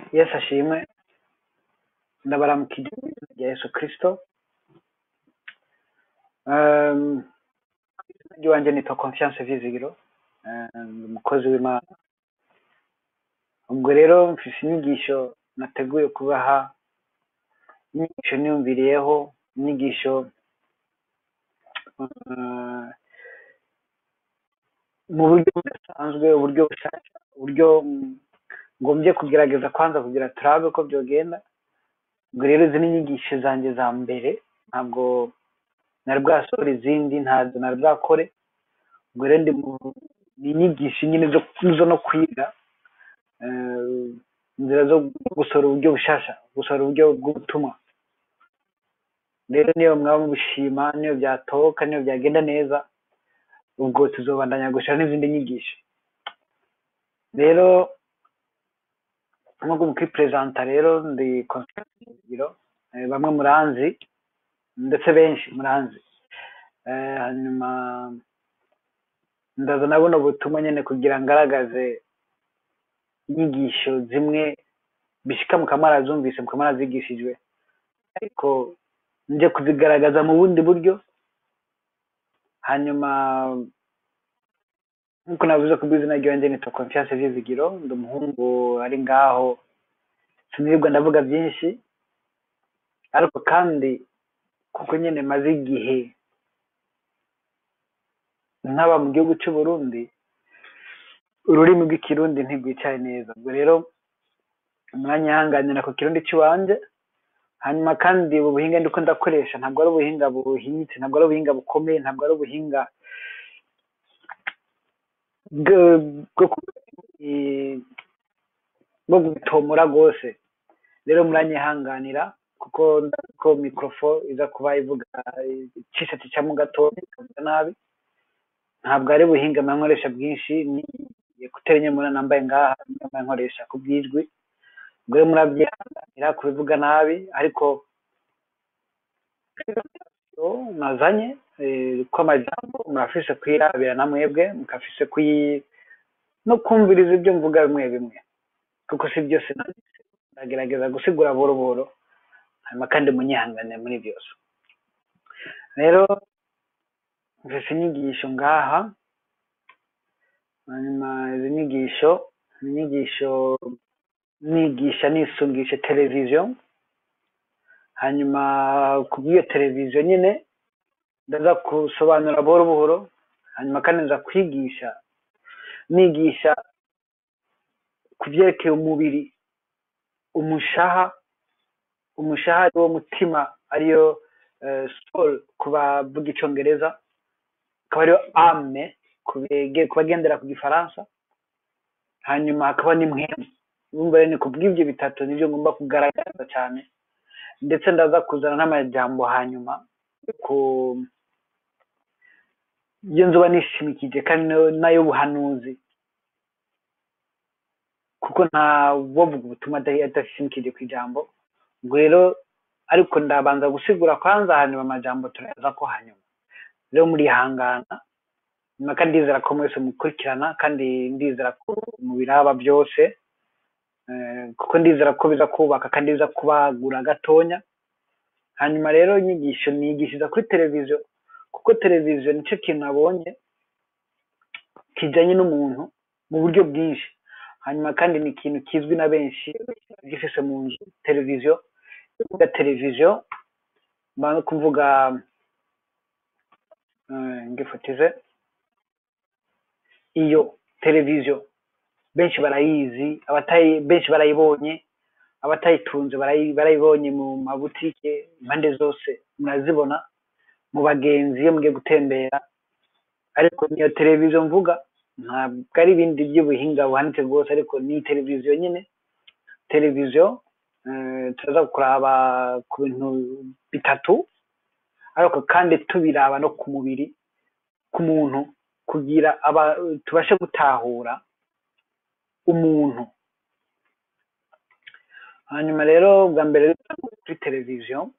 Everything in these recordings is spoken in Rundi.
yesu ashimwe ndabaramukije mu izina rya yesu kirisito izina wanjye nitwa confiance vizigiro ndi umukozi w'imana ubwo rero mfise inyigisho nateguye kubaha inyigisho niyumviriyeho inyigisho eh, mu buryo budasanzwe uburyo bushasha uburyo mm, ngombye kugerageza kwanza kugira turabe ko byogenda ubwo rero izi ni inyigisho zanjye za mbere ntabwo nari bwasohora izindi ntazo nari bwakore ubwo rero ndi mu ni inyigisho nyine zo zo no kwiga eh, inzira zo gusohora uburyo bushasha gusohora uburyo bw'ubutumwa rero niyo mwaba mubishima niyo byatoka niyo byagenda neza ubwo tuzobandanya gushira n'izindi nyigisho rero nk'uko mukiperezanta rero ndi konsitatiro bamwe muranzi ndetse benshi muranzi Eh, hanyuma ndaza na buno butumwa nyine kugira ngaragaze inyigisho zimwe bishika mukamara zumvise mukamara zigishijwe ariko nje kuzigaragaza mu bundi buryo hanyuma nk'uko navuze ku bw'izina ry'iwanjye nitwa confiance vizigiro ndi umuhungu ari ngaho sinirirwa ndavuga byinshi ariko kandi kuko nyine maze igihe nk'aba mu gihugu cy'u Burundi ururimi rw'ikirundi ntirwicaye neza ubwo rero umwanya ihanganira ku kirundi cy'iwanjye hanyuma kandi ubu buhinga ndiko ndakoresha ntabwo ari ubuhinga buhinyitse ntabwo ari ubuhinga bukomeye ntabwo ari ubuhinga bwo- bwo ku- eh, bwo gutomora rwose rero muranyihanganira kuko ndazi ko mikorofo iza kuba ivuga icisha cicamo gatoya ikavuga nabi ntabwo ari buhinga mba nkoresha bwinshi ni ekuteri nye mura nambaye ngaha niyo mba nkoresha ku bw'ijwi ubwo rero murabyihanganira kubivuga nabi ariko nazanye eh, ko amajambo murafise kwirabira na mwebwe mukafise kuyi no kumviriza ibyo mvuga bimwe bimwe kuko si byose nanditse ndagerageza gusigura buhoro buhoro hanyuma kandi munyihangane muri byose rero mfise inyigisho ngaha hanyuma izi nyigisho ni inyigisho nigisha nisungisha televiziyo hanyuma ku bw'iyo televiziyo nyine ndaza gusobanura buhoro buhoro hanyuma kandi nza kwigisha nigisha ku byerekeye umubiri umushaha umushaha ari wo mutima ariyo eh, soul ku bavuga icongereza akaba ariyo ame ku bege- ku bagendera ku gifaransa hanyuma hakaba n'impwemu urumva rero ni ku bw'ibyo bitatu nibyo ngomba kugaragaza cyane ndetse ndaza kuzana n'amajambo hanyuma yo ku iyo nzoba nishimikije kandi nayo- n'ay'ubuhanuzi kuko nta wovuga ubutumwa adahi- adashimikije ku ijambo ubwo rero ariko ndabanza gusigura kwanza hanyuma amajambo turayaza ko hanyuma rero murihangana nyuma kandi ndizera ko mwese mukurikirana kandi ndizera ko mubiraba byose eh, kuko ndizera ko biza kubaka kandi biza kubagura gatonya hanyuma rero inyigisho nigishiriza kuri televiziyo kuko televiziyo nicyo kintu nabonye kijanye n'umuntu mu buryo bwinshi hanyuma kandi ni ikintu kizwi na benshi gifise mu nzu televiziyo kuvuga televiziyo mba no kuvuga eh, ngifotize iyo televiziyo benshi barayizi abatayi benshi barayibonye abatayitunze barayi- barayibonye mu mabutike impande zose murazibona mu bagenzi iyo mugiye gutembera ariko niyo televiziyo mvuga ntabwo ari ibindi by'ubuhinga buhanitse rwose ariko ni televiziyo nyine televiziyo eh, turaza kuraba ku bintu bitatu ariko kandi tubiraba no ku mubiri ku muntu kugira aba tubashe gutahura umuntu hanyuma rero bwa mbere kuri televiziyo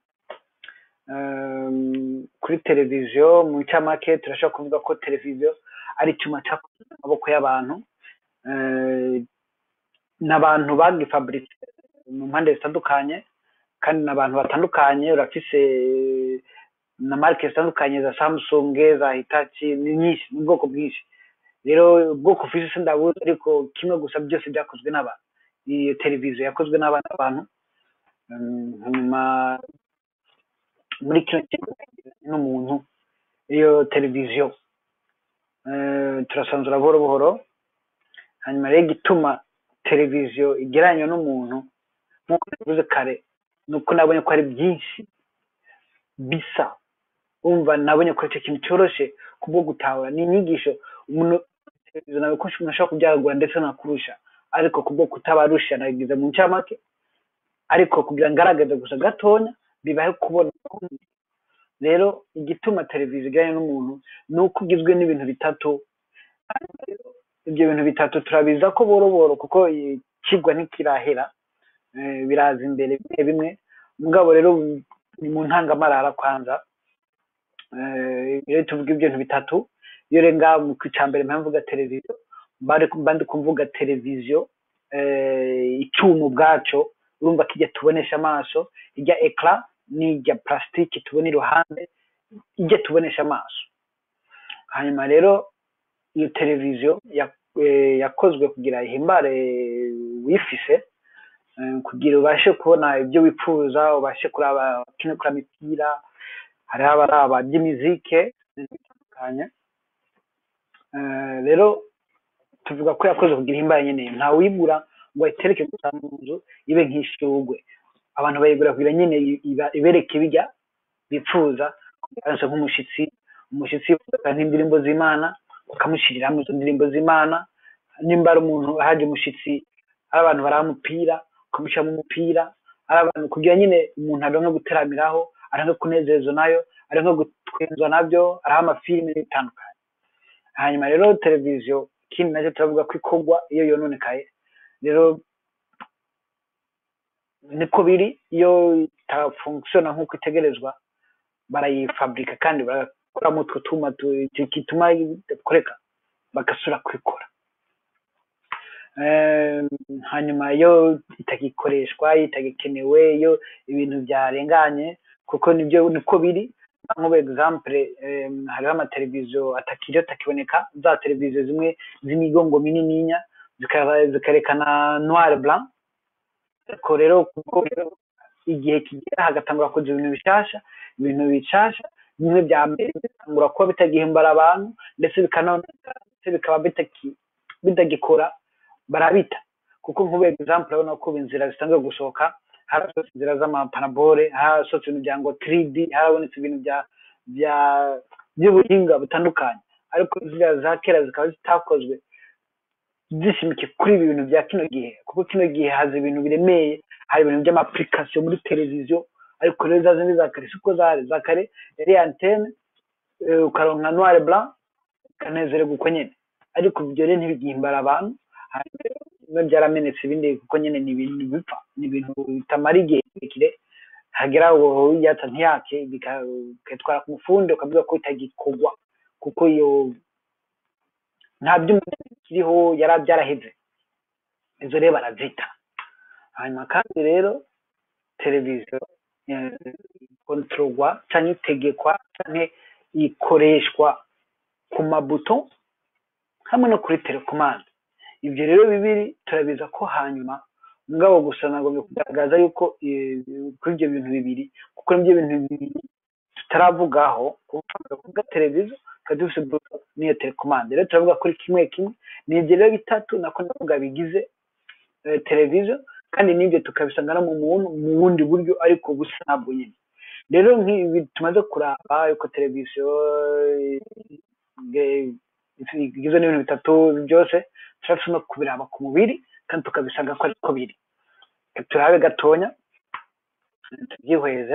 um, kuri televiziyo mu ncamake turashobora kuvuga ko televiziyo ari icyuma cyakoze mu maboko y'abantu eh, n'abantu bagifaburitse mu mpande zitandukanye kandi n'abantu batandukanye urafise na marike zitandukanye za samsung za hitachi ni nyinshi ni ubwoko bwinshi rero ubwoko ufise sindabuzi ariko kimwe gusa byose byakozwe n'abantu iyi televiziyo yakozwe n'abana bantu hanyuma muri kino kigo n'umuntu iyo televiziyo turasanzura buhoro buhoro hanyuma rero igituma televiziyo igereranywa n'umuntu nk'uko nabivuze kare ni uko nabonye ko hari byinshi bisa umva nabonye ko icyo kintu cyoroshye kubwo gutahura ni inyigisho umuntu televiziyo nawe ko umuntu ashobora kubyagura ndetse nakurusha ariko kubwo kutabarusha nabigize mu ncamake ariko kugira ngo ngaragaze gusa gatonya bibahe kubona rero igituma televiziyo ijyanye n'umuntu ni uko ugizwe n'ibintu bitatu ibyo bintu bitatu turabiza ko boro boro kuko ikigwa ntikirahera biraza imbere bimwe bimwe mugabo rero ni mu ntangamarara kwanza rero tuvuga ibintu bitatu iyo renga mu mbere mvuga televiziyo mba ndi kuvuga televiziyo icyuma ubwacyo urumva ko ijya tubonesha amaso ijya ekara n'ijya plastique tubona iruhande ijya tubonesha amaso hanyuma rero iyo televiziyo yakozwe kugira ihimbare wifise kugira ubashe kubona ibyo wifuza ubashe kuraba kuri imipira hariho abaraba by'imizike bitandukanye rero tuvuga ko yakoze kugira ihimbare nyine nta wibura ngo ayitereke gusa mu nzu ibe nk'ishurwe abantu bayigura kugira nyine ibereke bijya bifuza nk'umushyitsi umushyitsi nk'indirimbo z'imana bakamushyiriramo izo ndirimbo z'imana nimba ari umuntu haje umushyitsi ari abantu baramupira ukamushyiramo umupira ari abantu kugira nyine umuntu aronke guteramiraho aronke kunezezwa nayo aronke gutwenzwa nabyo ariho amafilime bitandukanye hanyuma rero televiziyo ikindi nacyo turavuga ko ikorwa iyo yononekaye rero niko biri iyo itafunkisiona nk'uko itegerezwa barayifaburika kandi bagakoramo utwo tuma gituma idakoreka bagasura kubikora hanyuma iyo itagikoreshwa itagikenewe iyo ibintu byarenganye kuko nibyo niko biri nk'ubu egizampure hariho amateleviziyo atakiriho atakiboneka za televiziyo zimwe z'imigongo minininya zikarekana noire blanc ariko rero kuko igihe kigera hagatangura kuza ibintu bishasha ibintu bishasha bimwe bya mbere bitangura kuba bitagihimbara abantu ndetse bikanoneka ndetse bikaba bitagikora barabita kuko nk'ubu egizampure urabona ko inzira zitangiye gusohoka harasohotse inzira z'amapanabole harasohotse ibintu bya ngo 3D harabonetse ibintu bya bya by'ubuhinga butandukanye ariko ziriya za kera zikaba zitakozwe zishimikiye kuri ibi bintu bya kino gihe kuko kino gihe haza ibintu biremeye hari ibintu by'amapurikasiyo muri televiziyo ariko rero za zindi za kare siko zari za kare yari antene ukaronka noire blanc ukanezererwa uko nyine ariko ibyo rero ntibigihimbara abantu bimwe byaramenetse ibindi kuko nyine ni ibintu bipfa ni ibintu bitamara igihe kirekire hagera aho yatsa ntiyake bikatwara ku mufundi ukavuga ko itagikorwa kuko iyo nta byuma kiriho yari byaraheze izo rero barazita hanyuma kandi rero televiziyo kontororwa cyangwa itegekwa cyangwa ikoreshwa ku mabuto hamwe no kuri telekomande ibyo rero bibiri turabiza ko hanyuma mugabo gusa nagomba kugaragaza yuko kuri ibyo bintu bibiri kuko nibyo bintu bibiri tutaravugaho kuvuga televiziyo tukaba dufite buto n'iyo telekomande rero turavuga kuri kimwe kimwe ni ibyo rero bitatu nako ndavuga bigize televiziyo kandi n'ibyo tukabisanga no mu muntu mu bundi buryo ariko busa ntabwo nyine rero nk'ibi tumaze kuraba yuko televiziyo igizwe n'ibintu bitatu byose turashobora no kubiraba ku mubiri kandi tukabisanga ko ariko biri turabe gatonya tubyihweze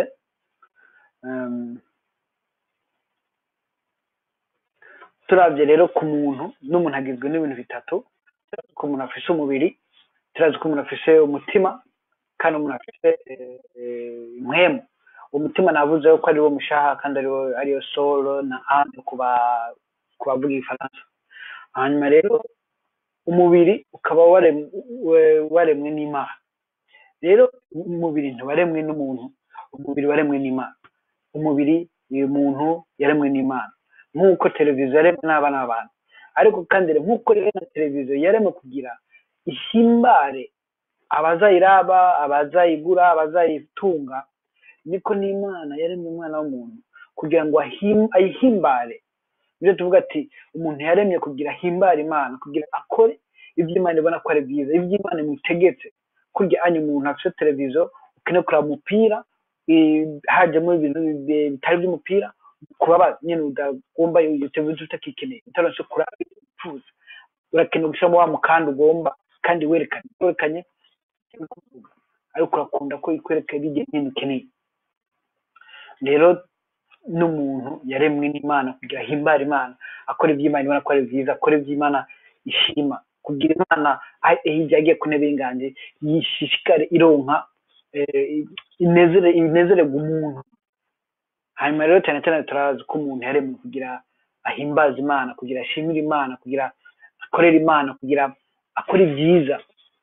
turabye rero ku muntu n'umuntu agizwe n'ibintu bitatu ko umuntu afise umubiri turazi ko umuntu afise umutima kandi umuntu afise impwemu umutima navuze ko ari wo mushaha kandi ariyo solo na ame ku bavuga igifaransa hanyuma rero umubiri ukaba waremwe n'imana rero umubiri ntiwaremwe n'umuntu umubiri waremwe n'imana umubiri uyu muntu yaremwe n'imana nk'uko televiziyo yaremwe n'abana n'abantu ariko kandi rero nk'uko rero na televiziyo yaremwe kugira ihimbare abazayiraba abazayigura abazayitunga niko n'imana yaremye umwana w'umuntu kugira ngo ahim- ayihimbare nibyo tuvuga ati umuntu yaremye kugira ahimbare imana kugira akore ibyo imana ibona ko ari byiza ibyo imana imutegetse kurya anya umuntu afite televiziyo ukeneye kureba umupira eh, hajemo ibintu bi- bitari by'umupira kubabaza nyine udagomba iyo televiziyo utakikeneye utaronse kuraba ibyo wifuza urakeneye gushyiramo wa mukanda ugomba kandi werekanye werekanye icyo uri kuvuga ariko urakunda ko ikwereka bijya nyine ukeneye rero n'umuntu yaremwe n'imana kugira ahimbare imana akora ibyo imana ibona ko ari byiza akora ibyo imana ishima kugira imana aho igihe agiye ku ntebe y'inganji yishishikare ironka eh, inezere inezererwa umuntu hanyuma rero cyane cyane turazi ko umuntu yaremwe kugira ahimbaze imana kugira ashimire imana kugira akorere imana kugira akore ibyiza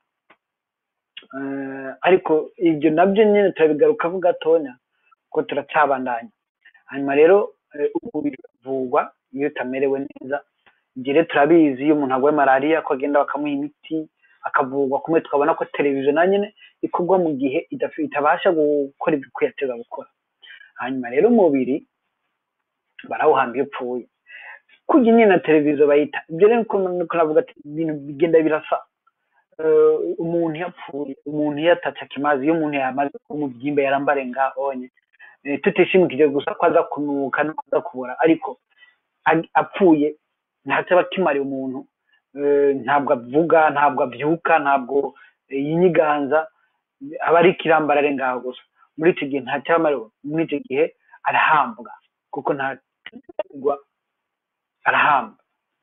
Eh, ariko ibyo nabyo nyine turabigarukaho gatonya ko turacyabandanya hanyuma rero eh, umubiri uravurwa iyo utamerewe neza ibyo rero turabizi iyo umuntu arwaye malariya ko agenda bakamuha imiti akavurwa kumwe tukabona ko televiziyo na nyine ikorwa mu gihe idafi- itabasha gukora ibyo yateza gukora hanyuma rero umubiri barawuhamba iyo upfuye kurya nyine na televiziyo bayita ibyo rero niko niko navuga ati ibintu bigenda birasa Eh, umuntu iyo apfuye umuntu iyo atatse akimazi iyo umuntu yamaze kuba umubyimba yarambare ngahonye Eh, tutishimikije gusa ko aza kunuka no kuza kubora ariko ag- apfuye ntacyo aba akimariye umuntu Eh, ntabwo avuga ntabwo abyuka ntabwo eh, yinyiganza aba ari ikirambarare ngaho gusa muri icyo gihe ntacyo aba amariwe muri icyo gihe arahambwa kuko ntagwa arahamba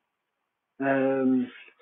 Ehm,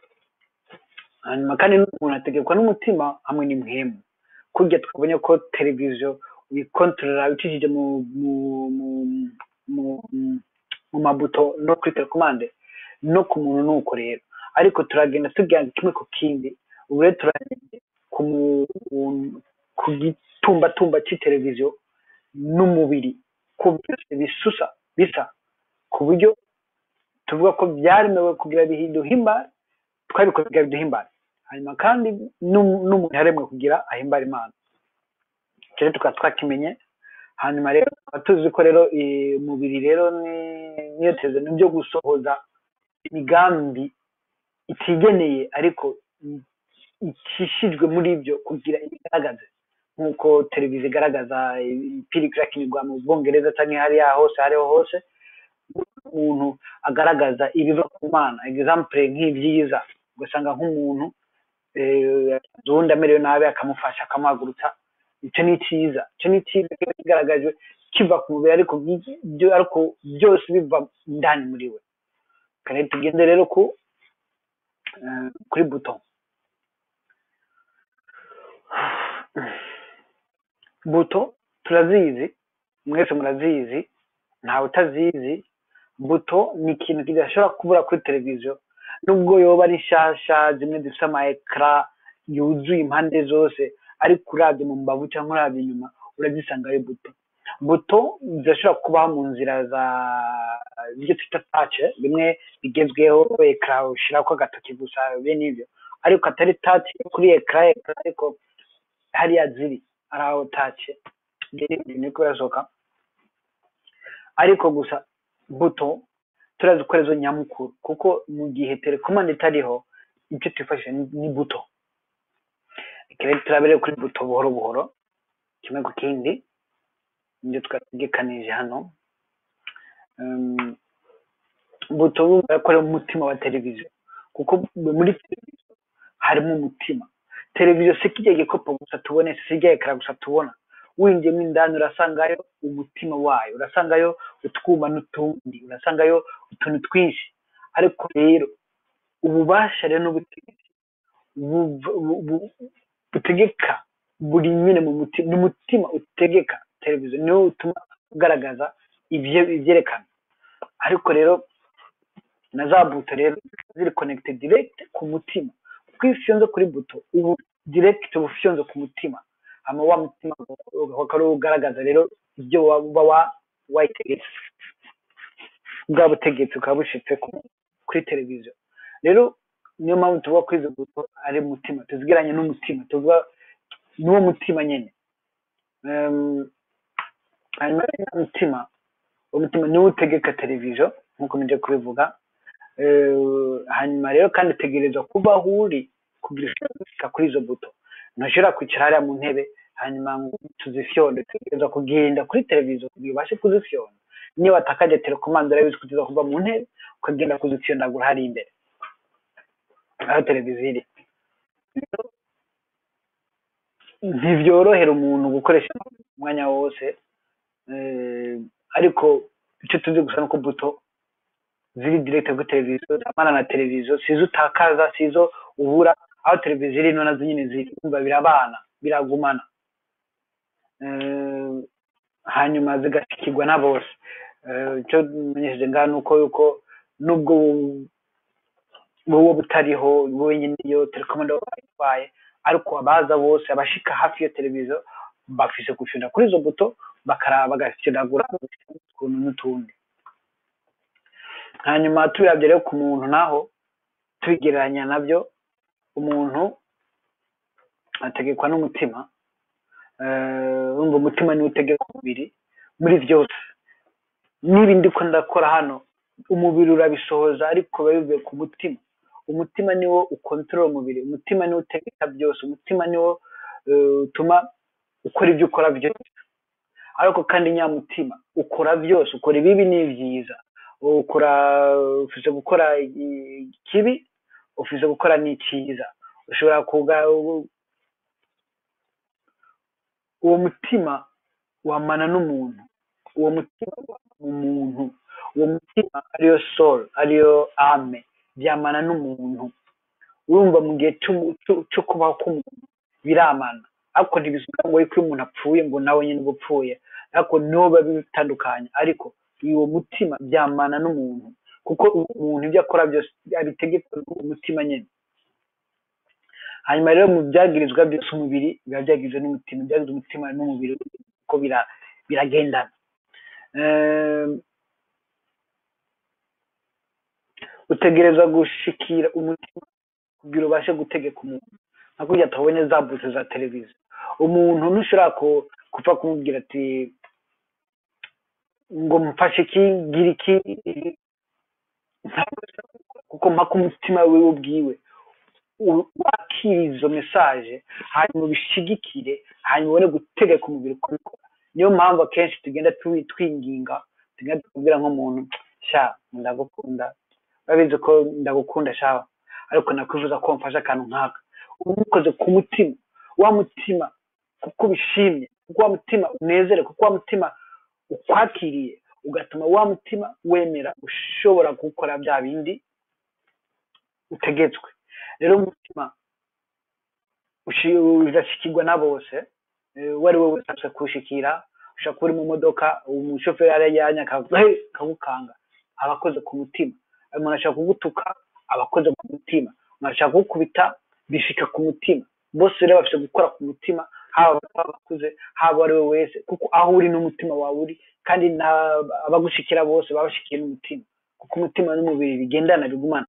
hanyuma kandi n'umuntu ategekwa n'umutima hamwe n'impwemu kurya twabonye ko televiziyo uyikontorora ucishije mu mu mu mu mu mabuto no kuri telekomande no ku muntu ni uko rero ariko turagenda tujya kimwe ku kindi ubu rero turagenda ku mu- ku gitumbatumba cy'iteleviziyo n'umubiri ko byose bisusa bisa ku buryo tuvuga ko byaremewe kugira biduhimbare twabikoze kugira biduhimbare hanyuma kandi n'um- n'umuntu yaremwe kugira ahimbare imana icyo rero tukaba twakimenye hanyuma rero tukaba tuzi ko rero eh, umubiri rero ni- niyo tezo ni byo gusohoza imigambi itigeneye ariko i- icishijwe muri byo kugira ibigaragaze nk'uko televiziyo igaragaza imipira ikirakinirwa mu bwongereza cyangwa hariya hose hariho hose umuntu agaragaza ibiva ku mana example nk'ibyiza ugasanga nk'umuntu eh, uwundi amerewe nabi akamufasha akamuhagurutsa icyo ni cyiza icyo ni cyiza kiba kigaragajwe kiva ku mubiri ariko byi- byo- ariko byose biva indani muri we kandi tugende rero ku eh, kuri buto buto turazizi mwese murazizi ntawe utazizi buto ni ikintu kidashobora kubura kuri televiziyo nubwo yoba ari nshyashya zimwe zifite ama ekara yuzuye impande zose ariko urabye mu mbavu cyangwa urabye inyuma urazisanga ari buto buto zirashobora kubaho mu nzira za ibyo twita tace bimwe bigezweho ekara ushyiraho agatoki gusa bene ibyo ariko atari tace kuri ekara ekara ariko hariya ziri ari aho tace niko birasohoka ariko gusa buto turazi ko arizo nyamukuru kuko mu gihe telekomande itariho ibyo twifashisha ni ni buto reka rero turabere kuri buto buhoro buhoro kimwe ku kindi ibyo twategekanije hano Em, buto bumva ko ari umutima wa televiziyo kuko muri televiziyo harimo umutima televiziyo si kijya gikopo gusa tubone si kijya ekara gusa tubona winjiyemo indani urasangayo umutima wayo urasangayo utwuma n'utundi urasangayo utuntu twinshi ariko rero ububasha rero n'ubutegetsi buva- bu- bu- butegeka buri nyine mu mutima ni umutima utegeka televiziyo niwo utuma ugaragaza ibyo ibyerekana ariko rero na za buto rero ziri konegite direkite ku mutima kuko iyo ufyonze kuri buto ubu direkite uba ufyonze ku mutima hama wa mutima ukaba ugaragaza rero ibyo waba wa- wayitegetse bwa butegetsi bukaba bushitse ku- kuri televiziyo rero niyo mpamvu tuvuga ko izo buto ari umutima tuzigiranye n'umutima tuvuga n'uwo mutima nyine Em, hanyuma rero uwo mutima uwo mutima niwo utegeka televiziyo nk'uko nje kubivuga Eh, hanyuma rero kandi utegerezwa kuba aho uri kugira ushobore gushika kuri izo buto ntushobora kwicara hariya mu ntebe hanyuma ngo tuzifyonde utegerezwa kugenda kuri televiziyo kugira ubashe kuzifyonda niyo watakaje telekomande urabizi ko uza kuva mu ntebe ukagenda kuzifyondagura hari imbere aho televiziyo iri Rero, ntibyorohera umuntu gukoresha umwanya wose eh, ariko icyo tuzi gusa nuko buto ziri direct kuri televiziyo zamana na televiziyo sizo utakaza sizo ubura aho televiziyo iri no nazo nyine ziri kumva birabana biragumana Eh, hanyuma zigashikirwa na bose Eh, icyo menyesheje ngaha ni uko yuko nubwo wowe butariho wowe nyine iyo telekomande waba wayitwaye ariko abaza bose abashika hafi iyo televiziyo bafise gufyonda kuri izo buto bakaraba bagafyondagura utuntu n'utundi hanyuma tubirabye rero ku muntu naho tubigereranya nabyo umuntu ategekwa n'umutima Eh, urumva umutima niwo utegeka umubiri muri byose niba ndiko ndakora hano umubiri urabisohoza ariko biba bivuye ku mutima umutima niwo ukontorora umubiri umutima niwo utegeka byose umutima niwo eh, utuma ukora ibyo ukora byose ariko kandi nyamutima ukora byose ukora ibibi n'ibyiza ukora ufise gukora i- ikibi ufise gukora n'icyiza ushobora kuga uwo mutima wamana n'umuntu uwo mutima umuntu uwo mutima ariyo soul ariyo ame byamana n'umuntu urumva mu gihe cy'umu- cyo- cyo kubaho k'umuntu biramana ariko ntibisubiza ngo ariko iyo umuntu apfuye ngo nawe nyine uba upfuye ariko niho biba bitandukanye ariko uwo mutima byamana n'umuntu kuko umuntu ibyo akora byose abitegekwa n'umutima nyine hanyuma rero mu byagirizwa byose umubiri biba byagirizwa n'umutima ibyagirizwa umutima n'umubiri uko bira- biragendana Ehm, utegereza gushikira umutima kugira ubashe gutegeka umuntu nka kurya tubonye za buto za televiziyo umuntu ntushobora ku- gupfa kumubwira ati ngo mfashe iki gira iki Ntabwo ushobora kuko mpaka umutima wiwe ubwiwe u- wakira izo mesaje hanyuma ubishigikire hanyuma ubone gutegeka umubiri kubikora niyo mpamvu akenshi tugenda twi- twinginga tugenda tukubwira nk'umuntu sha ndagukunda urabizi ko ndagukunda shawa ariko nakwifuza ko wamfasha akantu nk'aka uba ubikoze ku mutima wa mutima kuko ubishimye kuko wa mutima unezere kuko wa mutima ukwakiriye ugatuma wa mutima wemera ushobora gukora bya bindi utegetswe rero umutima ushi- urashikirwa na bose eh, uwo ari we wese ashobora kuwushikira ushobora kuba uri mu modoka umushoferi arajyanye akagukanga aba akoze ku mutima umuntu ashaka kugutuka aba akoze ku mutima umuntu ashaka kugukubita bishika ku mutima bose rero bafite gukora ku mutima haba abakuze haba uwo ari we wese kuko aho uri n'umutima wawe uri kandi na- abagushikira bose baba bashikiye n'umutima kuko umutima n'umubiri bigendana bigumana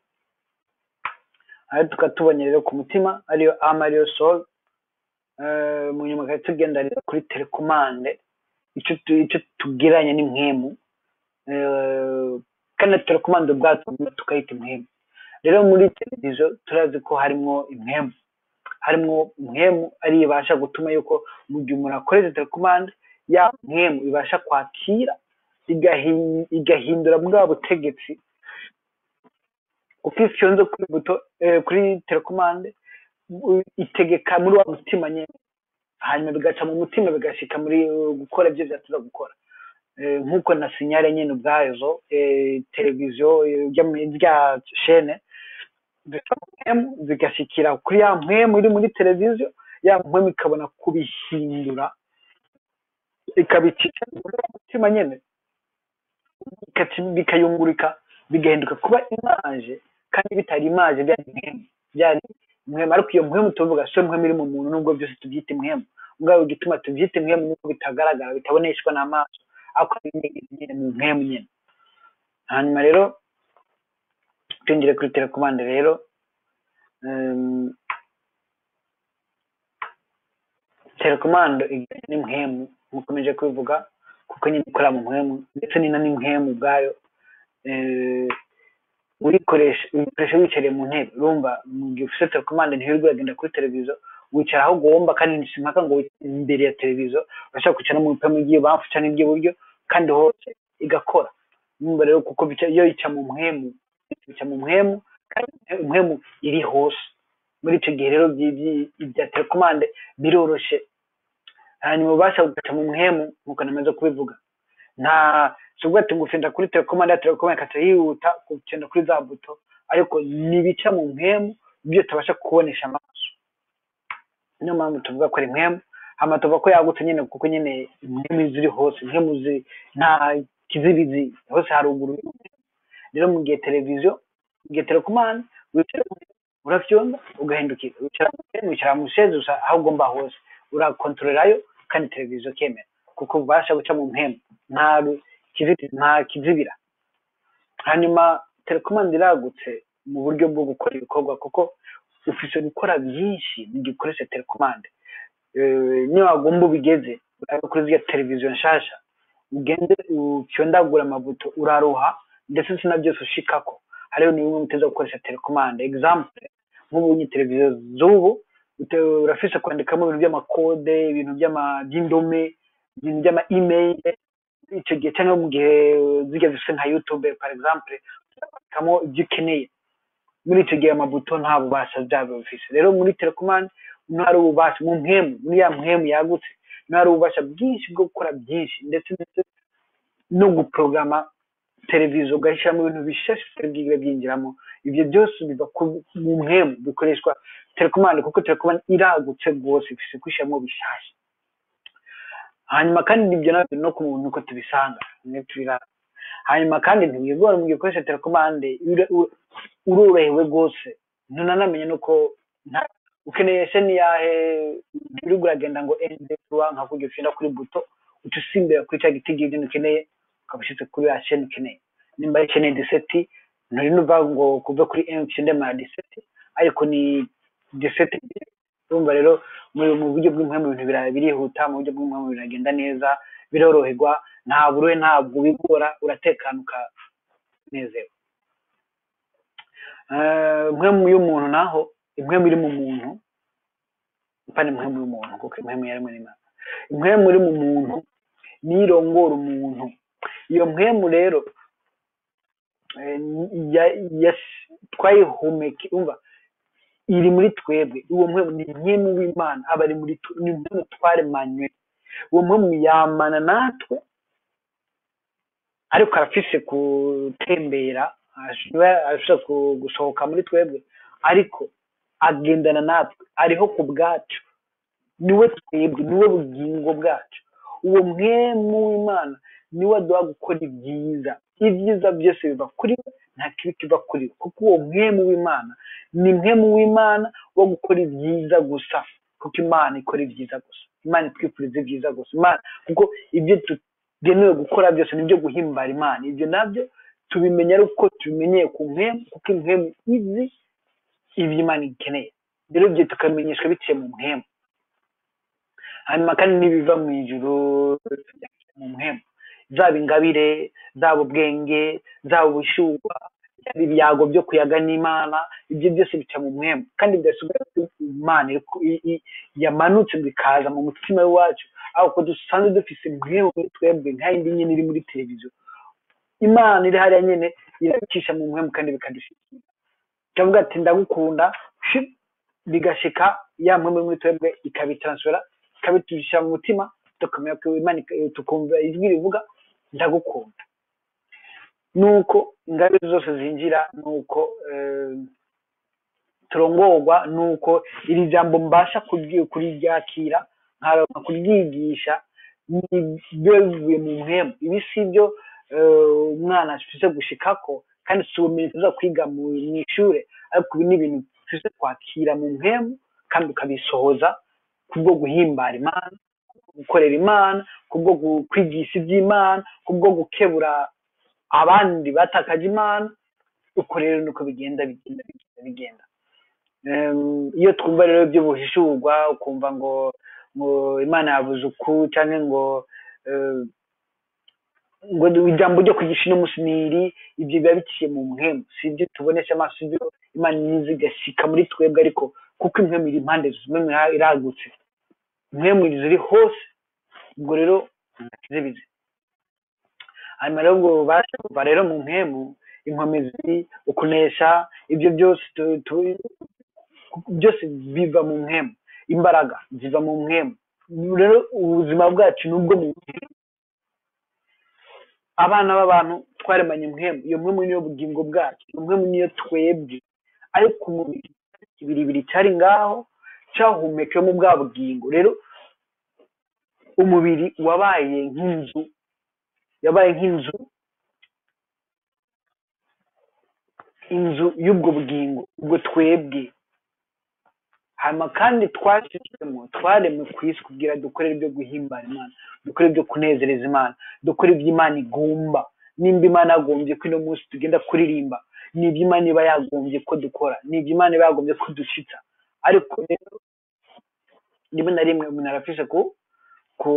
aho tukaba tubonye rero ku mutima ariyo ama ariyo soul Eh, mu nyuma tukaba tugenda rero kuri telekomande icyo tu- icyo tugereranya n'impwemu Eh, kandi na telekomande ubwacu tukayita impwemu rero muri televiziyo turazi ko harimo impwemu harimo impwemu ariyo ibasha gutuma yuko mu gihe umuntu akoresha telekomande ya mpwemu ibasha kwakira igahi- igahindura bwa butegetsi kuko iyo ifyonze kuri buto eh, kuri telekomande u- itegeka muri wa mutima nyine hanyuma bigaca mu mutima bigashika muri uh, gukora ibyo byatuza gukora Eh, nk'uko na sinyare nyine ubwazo eh, televiziyo eh, rya mu- rya shene zica mu mpwemu zigashikira kuri ya mpwemu iri muri televiziyo ya mpwemu ikabona kubihindura ikabicisha muri wa mutima nyine bikaci- bikayungurika bigahinduka kuba imaje kandi bitari imaje byari impwemu byari impwemu impwemu ariko iyo mpwemu tuvuga si impwemu iri mu muntu nubwo byose tubyita impwemu mugabo igituma tubyita impwemu nuko bitagaragara bitaboneshwa n'amaso ariko nyine mu mpwemu nyine hanyuma rero twinjire kuri telekomande rero telekomande igizwe n'impwemu mukomeje kubivuga kuko nyine ikorera mu mpwemu ndetse ni na n'impwemu ubwayo uyikoresha uyikoresha wicariye mu ntebe urumva mu gihe ufite telekomande ntiwirirwe uragenda kuri televiziyo wicara aho ugomba kandi si mpaka ngo imbere ya televiziyo urashobora kwicara no mu mpemu iby'ibubafu cyangwa iby'iburyo kandi hose igakora numva rero kuko iyo yica mu mpwemu bica mu mpwemu kandi impwemu iri hose muri icyo gihe rero ibya telekomande biroroshye hanyuma ubasha gukaca mu mpwemu nk'uko namaze kubivuga nta si ubwo ati ngufinda kuri telekomande ya telekomande ikata yihuta kugenda kuri za buto ariko ntibica mu mpwemu ibyo tutabasha kubonesha amaso niyo mpamvu tuvuga ko ari impwemu hano tuvuga ko yagutse nyine kuko nyine impwemu ziri hose impwemu ziri nta kizibizi hose haruguru rero mu gihe televiziyo mu gihe telekomande wicara urafyonda ugahindukira wicara wicara mu sheze gusa aho ugomba hose urakontorerayo kandi televiziyo kemera kuko ubasha guca mu mpemu nta nta kizibira hanyuma telekomande iragutse mu buryo bwo gukora ibikorwa kuko ufite gukora byinshi mu gihe ukoresha telekomande niyo wagomba ubigeze uraba kuri ziriya televiziyo nshasha ugende ucyondagura amabuto uraruha ndetse si na byose ushikako hariho ni bimwe muteza gukoresha telekomande example nk'ubu ni televiziyo z'ubu urafise kwandikamo ibintu by'amakode ibintu by'indome ibintu by'ama email icyo gihe cyangwa mu gihe zijya zifite nka youtube par exemple kwandikamo ibyo ukeneye muri icyo gihe amabuto nta bubasha byabo bifise rero muri telekomande niho hari ububasha mu mpemu muri ya mpemu yagutse niho hari ububasha bwinshi bwo gukora byinshi ndetse ndetse no guporogama televiziyo ugashyiramo ibintu bishashe bitari bwigire byinjiramo ibyo byose biva mu mpemu bikoreshwa telekomande kuko telekomande iragutse rwose ifite kwishyiramo bishashe hanyuma kandi ibyo nabyo no ku muntu uko tubisanga hanyuma kandi ntibigora mu gihe ukoresha telekomande urorohewe rwose ntunanamenye nuko ukeneye se niyahe uri uragenda ngo ende tuwa nka kujya ufinda kuri buto uca usimbira kuri cya giti ibyo ukeneye ukaba ushyitse kuri ya sheni ukeneye nimba ari sheni diseti nturi nuva ngo kuve kuri emu ushinde ma diseti ariko ni diseti urumva rero mu buryo bw'impamvu ibintu birihuta mu buryo bw'impamvu biragenda neza biroroherwa nta buruhe ntabwo ubigora uratekana ukanezewe impwemu y'umuntu naho impwemu iri mu muntu mpana impwemu y'umuntu kuko impwemu yaremwe n'imana impwemu iri mu muntu niyo irongora umuntu iyo mpwemu rero twayihumeke umva iri muri twebwe uwo mpwemu ni impwemu w'imana aba ari muri ni impwemu twaremanywe uwo mpwemu yamana natwe ariko arafise gutembera ashobora gusohoka muri twebwe ariko agendana natwe ariho ku bwacu niwe twebwe niwe bugingo bwacu uwo mwemu w'imana niwe aduha gukora ibyiza ibyiza byose biva kuri we nta kibi kiva kuri we kuko uwo mwemu w'imana ni mwemu w'imana wo gukora ibyiza gusa kuko imana ikora ibyiza gusa imana itwifuriza ibyiza gusa imana kuko ibyo tugenewe gukora byose ni ibyo guhimbara imana ibyo nabyo tubimenya ari uko tubimenyeye ku mpemu kuko impemu izi ibyo imana ikeneye rero ibyo tukamenyeshwa biciye mu mpemu hanyuma kandi n'ibiva mu ijuru mu mpemu zaba ingabire zaba ubwenge zaba ubushyuha yaba ibyago byo kuyaga n'imana ibyo byose bica mu mwemu kandi bidasigara imana yamanutse bikaza mu mutima w'iwacu aho ko dusanzwe dufise mwemu muri twebwe nka yindi nyine iri muri televiziyo imana iri hariya nyine irabicisha mu mwemu kandi bikadushyikira ikavuga ati ndagukunda bigashika ya mwemu muri twebwe ikabitaransfera ikabiturisha mu mutima tukamenya ko imana tukumva ijwi rivuga ndagukunda nuko ingabire zose zinjira nuko turongorwa nuko iri jambo mbasha kuryakira nkaronka kuryigisha bivuye mu mpemu ibi si byo umwana afite gushikako kandi si ubumenyi tuza kwiga mu ishuri ariko ibi ni ibintu ufise kwakira mu mpemu kandi ukabisohoza kubwo guhimbara imana gukorera imana kubwo gu- kwigisha iby'imana kubwo gukebura abandi batakaje imana uko rero niko bigenda bigenda bigenda bigenda Em, iyo twumva rero by'ubuhishurwa ukumva ngo ngo imana yabuze uku cyangwa ngo eh, ngo ijambo ryo kwigisha ino munsi ni iri ibyo biba biciye mu mpemu si ibyo tubonesha amaso ibyo imana inyuze igashyika muri twebwe ariko kuko impemu iri impande zose impemu ira- iragutse impemu ziri hose ubwo rero ntakizibize hanyuma rero ngo babashe kuva rero mu mpemu inkomezi ukunesha ibyo byose tu- tu- byose biva mu mpemu imbaraga ziva mu mpemu rero ubuzima bwacu ni ubwo mu mpemu abana b'abantu twaremanye impemu iyo mpemu niyo bugingo bwacu iyo mpemu niyo twebwe ariko umubiri ibiribiri cyari ngaho cyahumekewemo bwa bugingo rero umubiri wabaye nk'inzu yabaye nk'inzu inzu y'ubwo bugingo ubwo twebwe hanyuma kandi twashyizwemo twaremwe ku isi kugira dukore ibyo guhimbara imana dukore ibyo kunezereza imana dukore ibyo imana igomba nimba imana yagombye ko ino munsi tugenda kuririmba ni ibyo imana iba yagombye ko dukora ni ibyo imana iba yagombye ko dushyitsa ariko rero rimwe na rimwe umuntu arafishe ku ku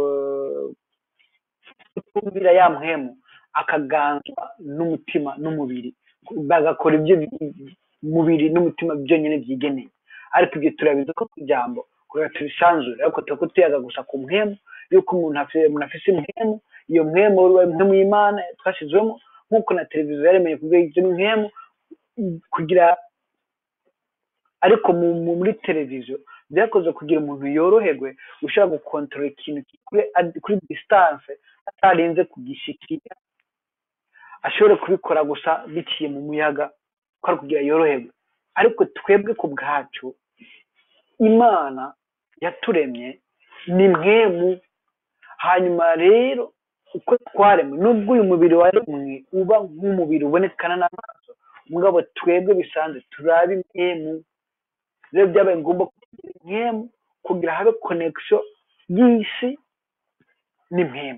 kutumvira ya mpemu akaganzwa n'umutima n'umubiri bagakora ibyo bi- umubiri n'umutima byonyine byigeneye ariko ibyo turabizi ko ku ijambo kugira tubisanzure ariko tuba tuyaga gusa ku mpemu yuko umuntu afite umuntu afite impemu iyo mpemu ubaye impemu y'imana twashyizwemo nk'uko na televiziyo yaremeye kubwira ibyo mpemu kugira ariko mu- mu- muri televiziyo byakoze kugira umuntu yoroherwe ushobora gukontorora ikintu kuri kuri disitanse atarinze kugishikira ashobore kubikora gusa biciye mu muyaga ko ari kugira yoroherwe ariko twebwe ku bwacu imana yaturemye ni mwemu hanyuma rero uko twaremwe nubwo uyu mubiri waremwe uba nk'umubiri ubonekana n'amaso mugabo twebwe bisanzwe turabe impemu rero byabaye ngombwa kugira impemu kugira habe connection y'isi n'impemu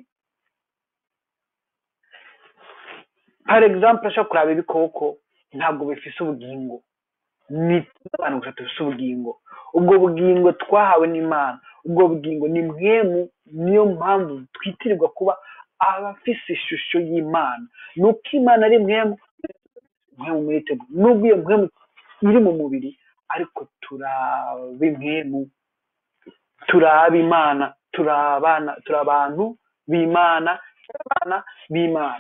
par exemple ashobora kuraba ibikoko ntabwo bifise ubugingo ni abantu gusa dufise ubugingo ubwo bugingo twahawe n'imana ubwo bugingo ni mwemu niyo mpamvu twitirirwa kuba abafise ishusho y'imana ni uko imana ari mwemu mwemu muri twebwe nubwo iyo mwemu iri mu mubiri ariko turaba impemu turaba imana turabana turi abantu b'imana turi abana b'imana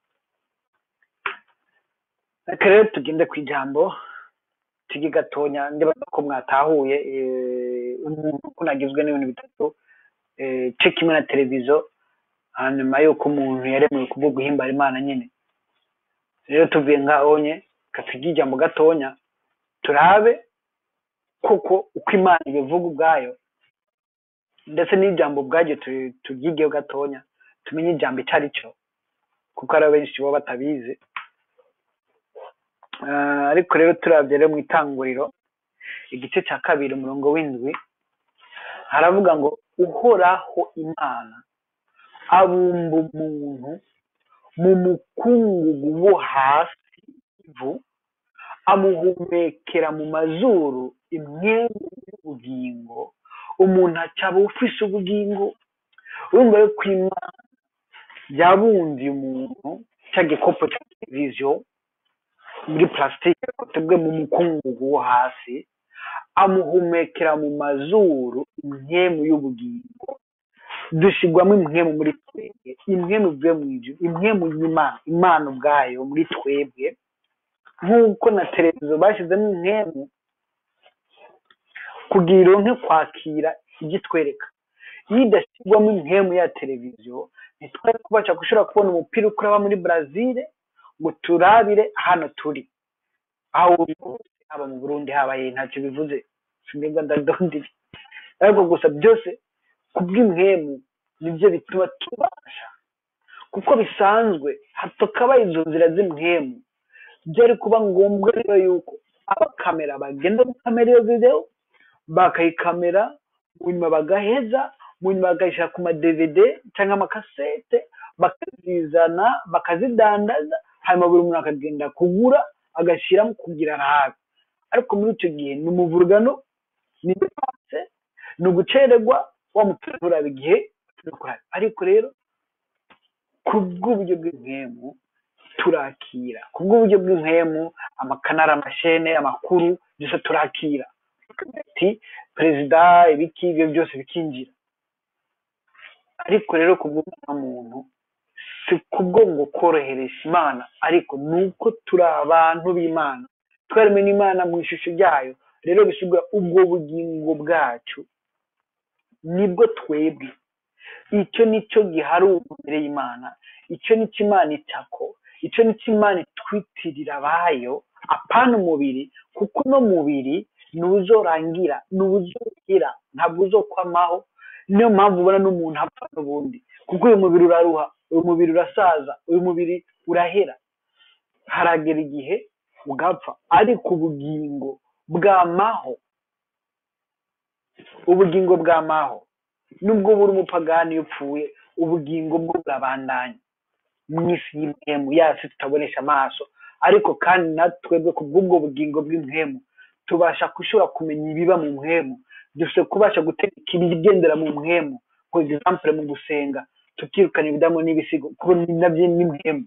reka rero tugende ku ijambo tujye gatonya ndibaza ko mwatahuye eh, umuntu uko nagizwe n'ibintu bitatu eh, cyo kimwe na televiziyo hanyuma y'uko umuntu yaremewe kubwo guhimbara imana nyine rero tuvuye ngaho nye katujye ijambo gatonya turabe koko uko imana ibivuga ubwayo ndetse n'ijambo ubwaryo tu- turyigeho gatonya tumenye ijambo icyo ari cyo kuko hari benshi baba batabizi Ah, ariko rero turabye rero mu itanguriro igice cya kabiri umurongo w'indwi haravuga ngo uhoraho imana abumba umuntu mu mukungugu wo hasi ivu amuhumekera mu mazuru imyenda y'ubugingo umuntu acaba ufise ubugingo urumva rero ko imana yabumbiye umuntu cya gikopo cya televiziyo muri plastique tubwe mu mukungugu wo hasi amuhumekera mu mazuru imwemu y'ubugingo dushigwamo imwemu muri twebwe imwemu ivuye mu ijuru imwemu y'imana imana ubwayo muri twebwe nk'uko na televiziyo bashyizemo imwemu kugira ironke kwakira ibyo itwereka iyo idashyirwamo imwemu ya televiziyo ntitwari kubasha gushobora kubona umupira uko uraba muri Brazil ngo turabire hano turi aho uri hose haba mu burundi haba he ntacyo bivuze sinigwa ndadondire ariko gusa byose kubw'imwemu nibyo bituma tubasha kuko bisanzwe hatokaba izo nzira z'imwemu byari kuba ngombwa rero yuko abakamera bagenda gukamera iyo video bakayikamera mu nyuma bagaheza mu nyuma bakayishyira ku ma DVD cyangwa amakasete bakazizana bakazidandaza hanyuma buri muntu akagenda kugura agashyiramo kugira arahabe ariko muri icyo gihe ni umuvurugano ni depanse ni ugucererwa wa mupira nturaba igihe ariko rero ku bw'uburyo bw'impemu turakira ku bw'uburyo bw'impemu amakanara amashene amakuru byose turakira ati perezida ibiki ibyo byose bikinjira ariko rero ku bw'umwana muntu si kubwo ngo koroheresha imana ariko ni uko turi abantu b'imana twaremwe n'imana mu ishusho ryayo rero bisigura ubwo bugingo bwacu nibwo twebwe icyo nicyo giharuwe imbere y'imana icyo nicyo imana itako icyo nicyo imana itwitirira abayo apana umubiri kuko uno mubiri ni uzorangira ni uzokira ntabwo uzokwamaho niyo mpamvu ubona n'umuntu apfa n'ubundi kuko uyu mubiri uraruha uyu mubiri urasaza uyu mubiri urahera haragera igihe ugapfa ariko ubugingo bwamaho ubugingo bwamaho nubwo buri umupagani iyo upfuye ubugingo bwo burabandanya mu isi y'impemu yasi tutabonesha amaso ariko kandi natwebwe ku bw'ubwo bugingo bw'impemu tubasha gushobora kumenya ibiba mu mpemu dufite kubasha gutegeka ibigendera mu mpemu for example mu gusenga tukirukana ibidamu n'ibisigo kuko ni nabyo ni mpemu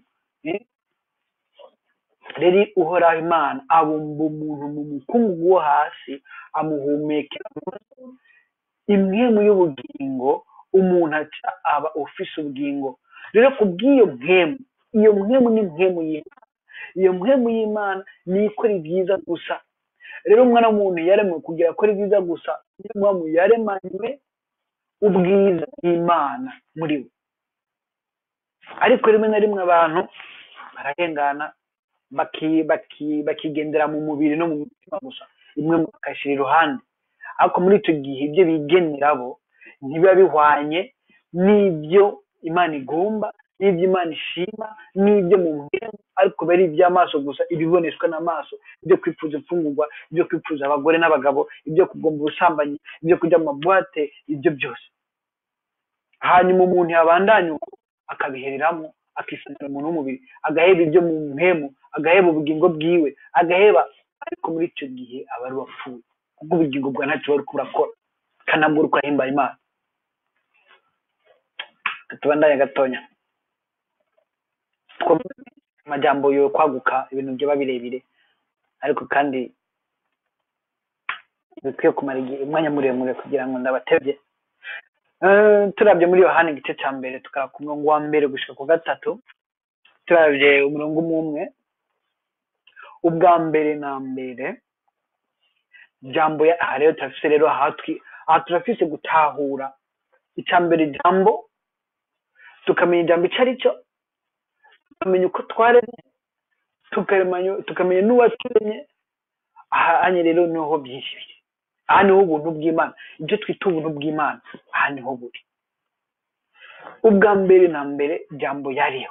rero uhoraho imana abumba umuntu mu mukungugu wo hasi amuhumekera impwemu y'ubugingo umuntu aca aba ufise ubugingo rero ku bw'iyo mpemu iyo mpemu ni mpemu y'imana iyo mpemu y'imana ni ikora ibyiza gusa rero umwana w'umuntu yaremwe kugira akora ibyiza gusa niyo mpamvu yaremanywe ubwiza bw'imana muri we ariko rimwe na rimwe abantu bararengana bakigendera mu mubiri no mu mutima gusa imwe bakashyira iruhande ariko muri icyo gihe ibyo bigenera bo ntibiba bihwanye n'ibyo imana igomba n'ibyo imana ishima n'ibyo mu mpemu ariko biba ari iby'amaso gusa ibiboneshwa n'amaso ibyo kwifuza imfungurwa ibyo kwifuza abagore n'abagabo ibyo kugomba ubusambanyi ibyo kujya mu mabuwate ibyo byose hanyuma umuntu yabandanya uko akabihereramo akisanira umuntu w'umubiri agaheba ibyo mu mpemu agaheba ubugingo bwiwe agaheba ariko muri icyo gihe aba ari uwapfuye kuko ubugingo bwa ntacyo bari kurakora kanabwo uri kurahimba imana tubandanye gatonya amajyambo yo kwaguka ibintu byaba birebire ariko kandi bikwiye kumara igihe umwanya muremure kugira ngo ndabatebye turabye muri yohani igice cya mbere tukaba ku murongo wa mbere gushyira ku gatatu turabye umurongo umwe umwe ubwa mbere na mbere jambo aha rero turafise rero aha turafise gutahura icya mbere ijambo tukamenya ijambo icyo ari cyo tukamenya uko twaremye tukamenya n'uwaturemye aha rero niho byinshi biri aha niho ubuntu bw'imana ibyo twita ubuntu bw'imana aha niho buri ubwa mbere na mbere jambo yariho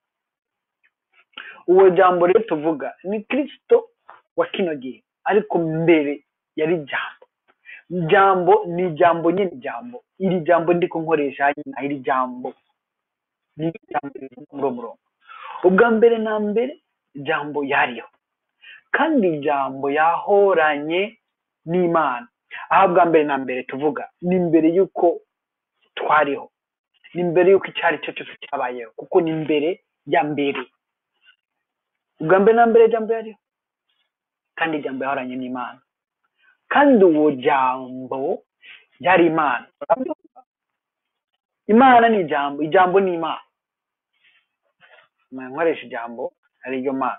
uwo jambo rero tuvuga ni kirisito wa kino gihe ariko mbere yari jambo jambo ni jambo nyine jambo iri jambo ndi kunkoresha nyina iri jambo ni jambo muri uwo murongo ubwa mbere na mbere jambo yariho kandi jambo yahoranye n'imana aho bwa mbere na mbere tuvuga ni mbere y'uko twariho ni mbere y'uko icyo ari cyo cyose cyabayeho kuko ni mbere ya mbere ubwa mbere na mbere jambo yariho kandi jambo yahoranye n'imana kandi uwo jambo yari imana imana ni ijambo ijambo ni imana nkoresha ijambo ari ryo mana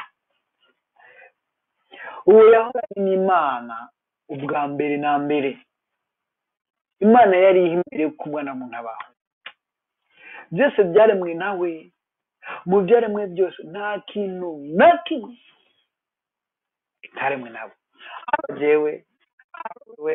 uwo yahoranye n'imana ubwa mbere na mbere imana yari imbere yo kubona mu ntabaho byose byaremwe nawe mu byaremwe byose nta kintu na kimwe bitaremwe nabo haba jewe haba wewe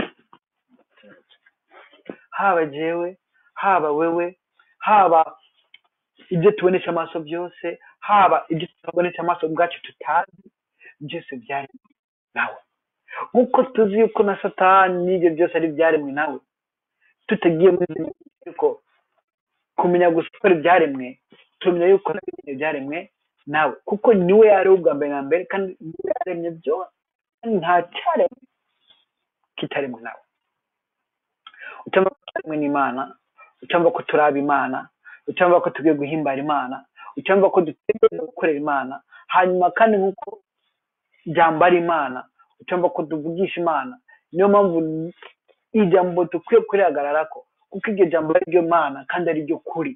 haba jewe haba wewe haba ibyo tubonesha amaso byose haba ibyo tutabonesha amaso ubwacu tutazi byose byaremwe nawe nk'uko tuzi yuko na satani n'ibyo byose ari ibyaremwe nawe tutagiye muri izo nyuguti ariko kumenya gusa ko ari ibyaremwe tumenya yuko na bimwe byaremwe nawe kuko niwe yariho ubwa mbere na mbere kandi niwe yaremye byose kandi nta cyaremwe kitaremwe nawe ucyumva ko turemwe n'imana ucyumva ko turaba imana ucyumva ko tugiye guhimbara imana ucyumva ko dutegereje gukorera imana hanyuma kandi nk'uko ijambo ari imana ucyumva ko tuvugisha imana niyo mpamvu ijambo dukwiye kurihagarara ko kuko iryo jambo ari ryo mana kandi ari ryo kuri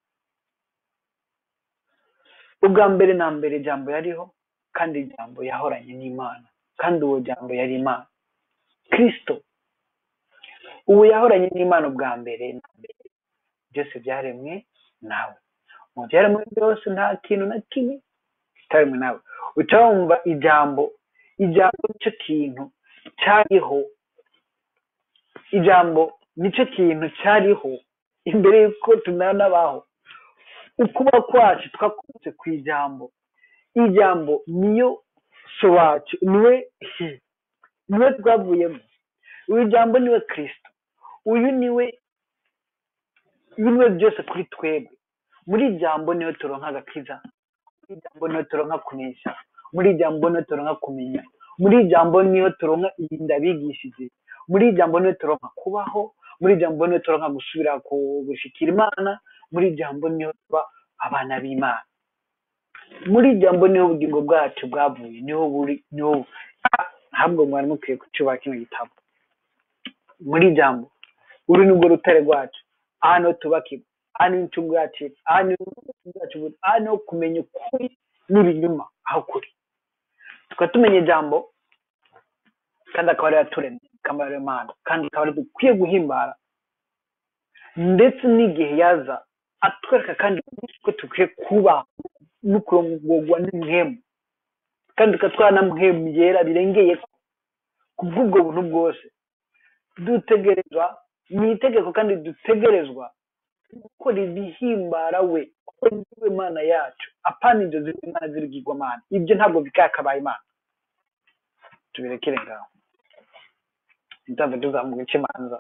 ubwa mbere na mbere ijambo yariho kandi ijambo yahoranye n'imana kandi uwo jambo yari imana kirisito ubu yahoranye n'imana ubwa mbere na mbere byose byaremwe nawe mu byaremwe byose nta kintu na kimwe kitaremwe nawe uca wumva ijambo ijambo nicyo kintu cyariho ijambo nicyo kintu cyariho imbere y'uko tunanabaho ukuba kwacu twakunze ku ijambo ijambo niyo so wacu niwe niwe twavuyemo uyu jambo niwe kirisito uyu niwe bimwe byose kuri twebwe muri jambo niyo turonka agakiza muri jambo niyo turonka kunesha muri jambo niyo turonka kumenya muri jambo niyo turonka irinda bigishije muri jambo niyo turonka kubaho muri jambo niyo turonka gusubira gushikira imana muri jambo niyo tuba abana b'imana muri jambo niho ubugingo bwacu bwavuye niho buri niho ntabwo mwari mukwiye kucyubaha kino gitabo muri jambo uru ni rwo rutare rwacu aha niho tubakirwa aha niho incungu yacu iri aha niho bwacu buri aha niho kumenya ukuri n'ibinyuma aho kuri tukaba tumenya ijambo kandi akaba ariyo yaturemye akaba ariyo mana kandi akaba ariyo dukwiye guhimbara ndetse n'igihe yaza atwereka kandi ko dukwiye kuba no kurongorwa n'imwemu kandi tukatwara na mwemu yera birengeye ku bw'ubwo buntu bwose dutegerezwa ni itegeko kandi dutegerezwa gukora ibihimbara we kuko niwe mana yacu apana ibyo ziri imana zirigirwamana ibyo ntabwo bikakabaye imana tubirekere ngaho ntitave tuzamuka ikimanza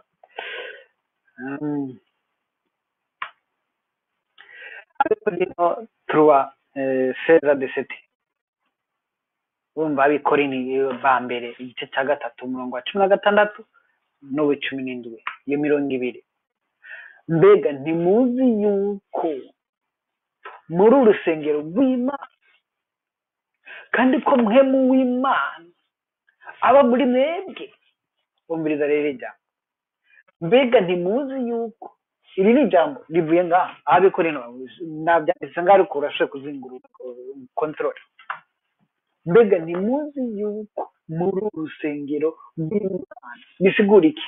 ariko rero turuwa seza de seti bumva abikorini ba mbere igice cya gatatu umurongo wa cumi na gatandatu n'uwa cumi n'indwi iyo mirongo ibiri mbega ntimuzi yuko muri urusengero rw'imana kandi ko mwemu w'imana aba muri mwebwe bumviriza rero ijambo mbega ntimuzi yuko iri ni ijambo rivuye ngaha aho abikorera nabyanditse ngaho ariko urashoboye kuzingura kontorore mbega ntimuzi yuko muri uru rusengero rw'imana bisigura iki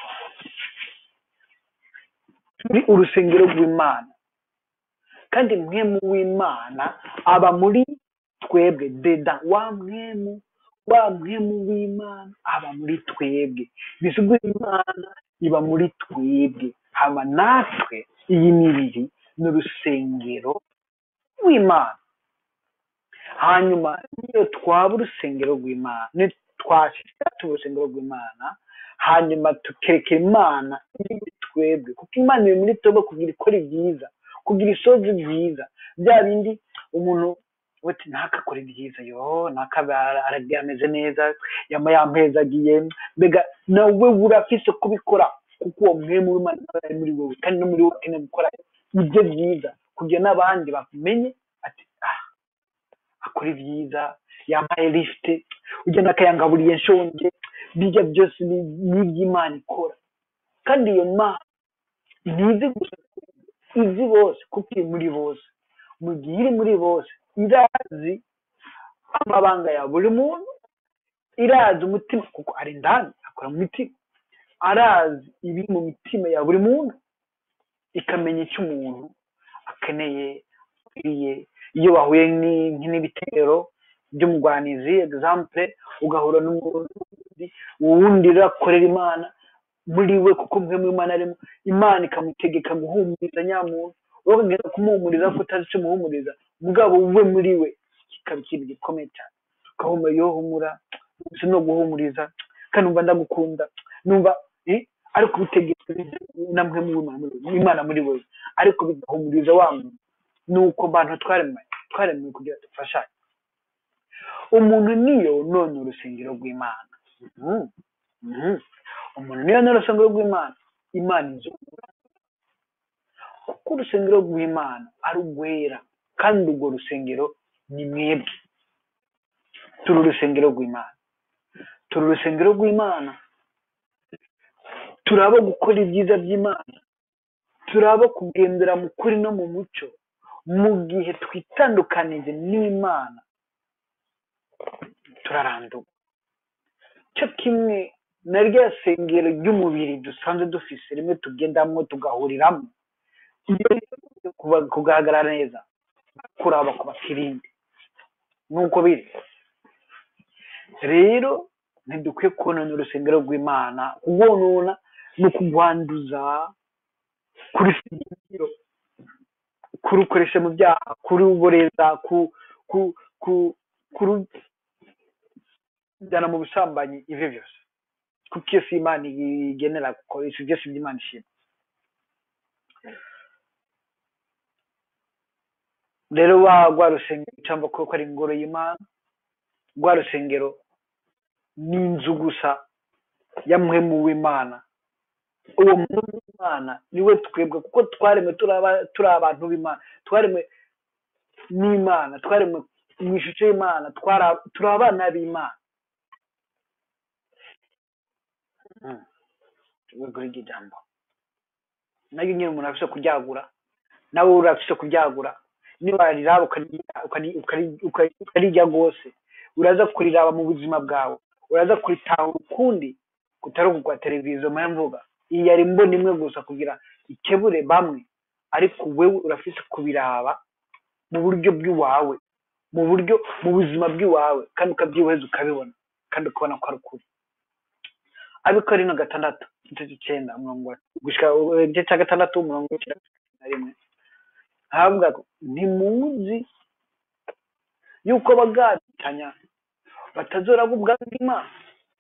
turi urusengero rw'imana kandi mwemu w'imana aba muri twebwe deda wa mwemu wa mwemu w'imana aba muri twebwe bisigura imana iba muri twebwe haba natwe iyi mibiri ni urusengero rw'imana hanyuma niyo twaba urusengero rw'imana twashyira urusengero rw'imana hanyuma tukerekera imana iri muri twebwe kuko imana iri muri twebwe kugira ikora ibyiza kugira isozi byiza bya bindi umuntu wetu ntakakore ibyiza yo ntakaba ameze neza yaba yampezagiye mbega nawe urafise kubikora kuko uwo mwemu w'imana ari muri wowe kandi no muri wowe ukeneye gukora ibyo byiza kugira n'abandi bamenye ati ah akora ibyiza yambaye lifite ugenda akayangaburiye nshonje bijya byose ni iby'imana ikora kandi iyo mana ntizi gusa izi bose kuko iri muri bose mu gihe iri muri bose irazi amabanga ya buri muntu irazi umutima kuko ari indani akora mu mitima arazi ibiri mu mitima ya buri muntu ikamenya icyo umuntu akeneye akwiriye iyo bahuye n'ibitero by'umugwanizi egizampure ugahura n'umurundi wundi urakorera imana muri we kuko mwe mu imana arimo imana ikamutegeka guhumuriza nyamuntu wowe ukagenda kumuhumuriza ko utazi icyo umuhumuriza mugabo we muri we kikaba ikintu gikomeye cyane ukahumura yo humura gusa no guhumuriza kandi numva ndagukunda numva eh, ariko ubitegetswe namwe mu imana muri wowe ariko bigahumuriza wa muntu ni uko bantu twaremwe twaremwe kugira dufashanye umuntu niyo none urusengero rw'imana Mhm. Mhm. umuntu niyo none urusengero rw'imana imana inzu kuko urusengero rw'imana ari urwera kandi urwo rusengero ni mwebwe turi urusengero rw'imana turi urusengero rw'imana turi abo gukora ibyiza by'imana turi abo kugendera mu kuri no mu mucyo mu gihe twitandukanije n'imana turarandurwa cyo kimwe na rya sengero ry'umubiri dusanzwe dufise rimwe tugendamo tugahuriramo iyo rimaze kuba- kugaragara neza kuraba ku bakirinde nuko biri rero ntidukwiye konona urusengero rw'imana kurwonona ni ukugwanduza kurusengero kurukoresha mu byaha kuruboreza ku ku ku kurujyana mu busambanyi ibyo byose kuko iyo si imana igenera gukoresha ibyo si by'imana ishima rero wa rwa rusengero cyangwa kuko ari ingoro y'imana rwa rusengero ni inzu gusa ya muhemu w'imana uwo muhemu w'imana niwe twebwe kuko twaremwe turi aba- turi abantu b'imana twaremwe n'imana twaremwe mu ishusho y'imana twara- turi abana b'imana Mm. rwego rw'ijambo nayo nyine umuntu afite kuryagura nawe urafite kuryagura niba wariraba ukarirya- ukari- ukari- ukari- ukarirya rwose uraza kuriraba mu buzima bwawe uraza kuritahura ukundi kutari ukugwa televiziyo mpamvu mvuga iyi yari mbona imwe gusa kugira ikebure bamwe ariko wewe urafite kubiraba mu buryo bw'iwawe mu buryo mu buzima bw'iwawe kandi ukabyiheza ukabibona kandi ukabona ko ari ukuri abikora ino gatandatu igice cy'icyenda umurongo wa- gushika igice cya gatandatu umurongo w'icyenda na rimwe aravuga ngo ntimuzi yuko bagatanya batazoraba ubwami bw'imana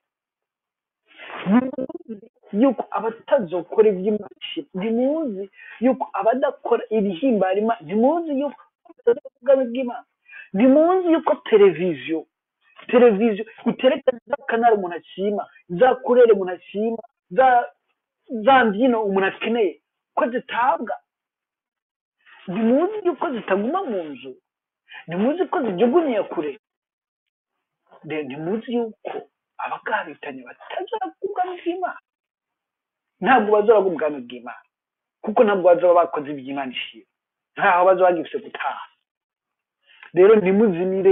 ntimuzi yuko abatazokora iby'imana ishima ntimuzi yuko abadakora ibihimbara imana ntimuzi yuko batazoraba ubwami bw'imana ntimuzi yuko televiziyo televiziyo iterekana za kanari umuntu ashima za kurere umuntu ashima za za mbyino umuntu akeneye ko zitabwa ntimuzi yuko zitaguma mu nzu ntimuzi ko zijugunyiye kure Rero ntimuzi yuko abagabitanye batazora ubwami bw'imana ntabwo bazora ubwami bw'imana kuko ntabwo bazaba bakoze iby'imana ishima ntaho bazaba bagifite gutaha rero ntimuzimire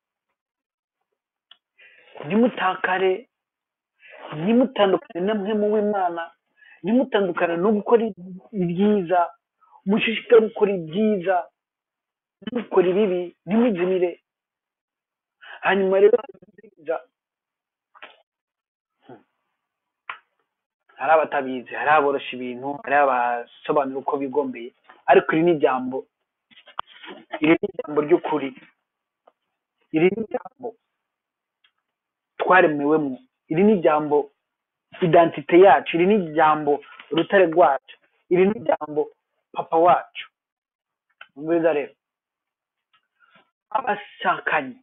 ntimutakare ntimutandukane na mwe mu w'imana ntimutandukane no gukora ibyiza mushishikare gukora ibyiza ntimukore ibibi ntimuzimire hanyuma rero byiza hari abatabizi hari aborosha ibintu hari abasobanura uko bigombeye ariko iri ni ijambo iri ni ijambo ry'ukuri iri ni ijambo twaremewemo iri ni ijambo identite yacu iri ni ijambo urutare rwacu iri ni ijambo papa wacu mwiza rero abashakanye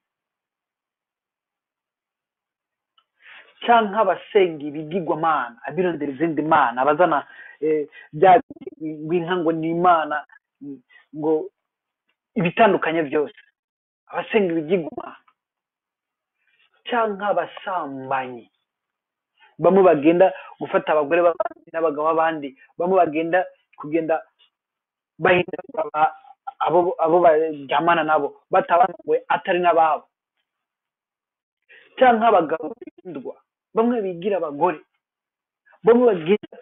cyangwa abasenga ibigirwamana abirondera izindi mana abazana eh, bya binka ngo ni imana mm, ngo ibitandukanye byose abasenga ibigirwamana cyangwa abasambanyi bamwe bagenda gufata abagore b'abandi n'abagabo b'abandi bamwe bagenda kugenda bahindura aba- abo abo baryamana nabo batabanuwe atari n'ababo cyangwa abagabo bihindurwa bamwe bigira abagore bamwe bagira